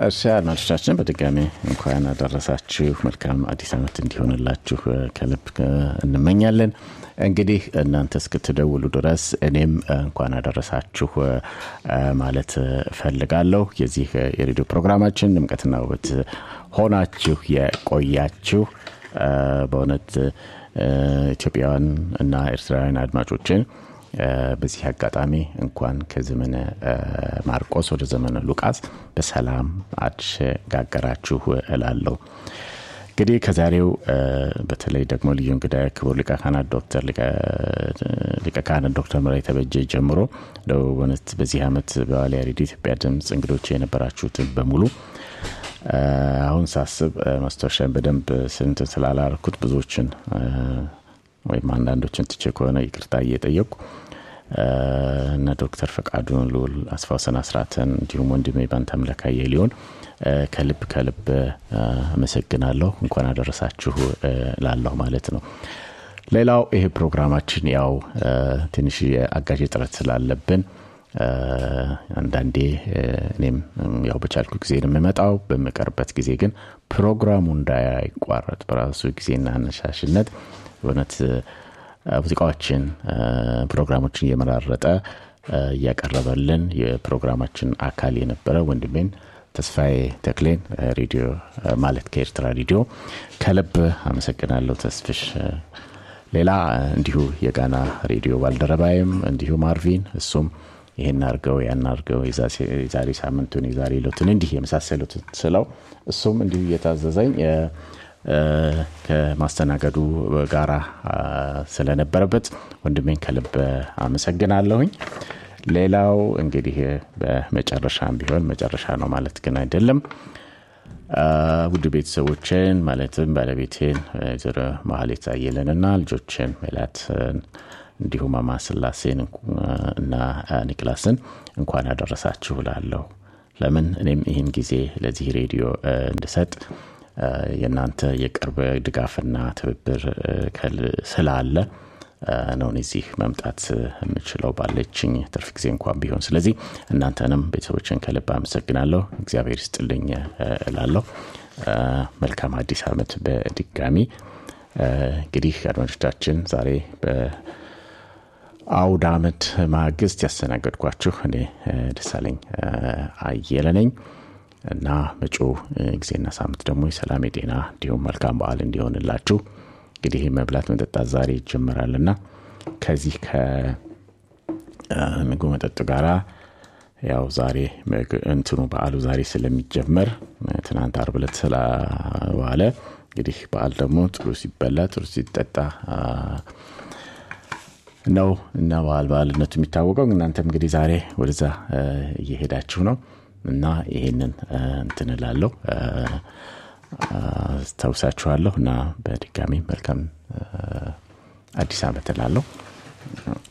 እሺ አድማጮቻችን በድጋሚ እንኳን አደረሳችሁ። መልካም አዲስ ዓመት እንዲሆንላችሁ ከልብ እንመኛለን። እንግዲህ እናንተ እስክትደውሉ ድረስ እኔም እንኳን አደረሳችሁ ማለት እፈልጋለሁ። የዚህ የሬዲዮ ፕሮግራማችን ድምቀትና ውበት ሆናችሁ የቆያችሁ በእውነት ኢትዮጵያውያን እና ኤርትራውያን አድማጮችን በዚህ አጋጣሚ እንኳን ከዘመነ ማርቆስ ወደ ዘመነ ሉቃስ በሰላም አሸጋገራችሁ እላለሁ። እንግዲህ ከዛሬው በተለይ ደግሞ ልዩ እንግዳ ክቡር ሊቀ ካህናት ዶክተር ሊቀ ካህናት ዶክተር ምራይ ተበጀ ጀምሮ በእውነት በዚህ ዓመት በዋልያ ሬዲዮ ኢትዮጵያ ድምፅ እንግዶች የነበራችሁትን በሙሉ አሁን ሳስብ ማስታወሻን በደንብ ስንትን ስላላረኩት ብዙዎችን ወይም አንዳንዶችን ትቼ ከሆነ ይቅርታ እየጠየቁ እነ ዶክተር ፈቃዱን ልውል አስፋውሰን አስራትን እንዲሁም ወንድሜ ባንተምለካየ ሊሆን ከልብ ከልብ አመሰግናለሁ። እንኳን አደረሳችሁ ላለሁ ማለት ነው። ሌላው ይሄ ፕሮግራማችን ያው ትንሽ የአጋዥ ጥረት ስላለብን አንዳንዴ እኔም ያው በቻልኩ ጊዜ ነው የምመጣው። በምቀርበት ጊዜ ግን ፕሮግራሙ እንዳይቋረጥ በራሱ ጊዜና አነሻሽነት በእውነት ሙዚቃዎችን ፕሮግራሞችን እየመራረጠ እያቀረበልን የፕሮግራማችን አካል የነበረ ወንድሜን ተስፋዬ ተክሌን ሬዲዮ ማለት ከኤርትራ ሬዲዮ ከልብ አመሰግናለሁ ተስፍሽ። ሌላ እንዲሁ የጋና ሬዲዮ ባልደረባይም እንዲሁ ማርቪን እሱም ይህን አርገው ያን አርገው የዛሬ ሳምንቱን የዛሬ ሎትን እንዲህ የመሳሰሉትን ስለው እሱም እንዲሁ እየታዘዘኝ ከማስተናገዱ ጋራ ስለነበረበት ወንድሜን ከልብ አመሰግናለሁኝ። ሌላው እንግዲህ በመጨረሻም ቢሆን መጨረሻ ነው ማለት ግን አይደለም። ውድ ቤተሰቦችን ማለትም ባለቤቴን ወይዘሮ ማህሌት አየለንና ልጆችን ሜላትን እንዲሁም አማስላሴን እና ኒክላስን እንኳን ያደረሳችሁ ላለሁ ለምን እኔም ይህን ጊዜ ለዚህ ሬዲዮ እንድሰጥ የእናንተ የቅርብ ድጋፍና ትብብር ስላለ ነው እዚህ መምጣት የምችለው ባለችኝ ትርፍ ጊዜ እንኳን ቢሆን። ስለዚህ እናንተንም ቤተሰቦችን ከልብ አመሰግናለሁ። እግዚአብሔር ይስጥልኝ እላለሁ። መልካም አዲስ ዓመት በድጋሚ እንግዲህ አድማጮቻችን ዛሬ በአውድ ዓመት ማግስት ያስተናገድኳችሁ እኔ ደሳለኝ አየለ ነኝ። እና መጪው ጊዜና ሳምንት ደግሞ የሰላም የጤና እንዲሁም መልካም በዓል እንዲሆንላችሁ እንግዲህ መብላት መጠጣት ዛሬ ይጀምራልና ከዚህ ከምግቡ መጠጡ ጋራ ያው ዛሬ እንትኑ በዓሉ ዛሬ ስለሚጀመር ትናንት አርብ ዕለት ስለዋለ እንግዲህ በዓል ደግሞ ጥሩ ሲበላ ጥሩ ሲጠጣ ነው እና በዓል በዓልነቱ የሚታወቀው። እናንተም እንግዲህ ዛሬ ወደዛ እየሄዳችሁ ነው እና ይሄንን እንትን እላለሁ አስታውሳችኋለሁ እና በድጋሚ መልካም አዲስ ዓመት እላለሁ።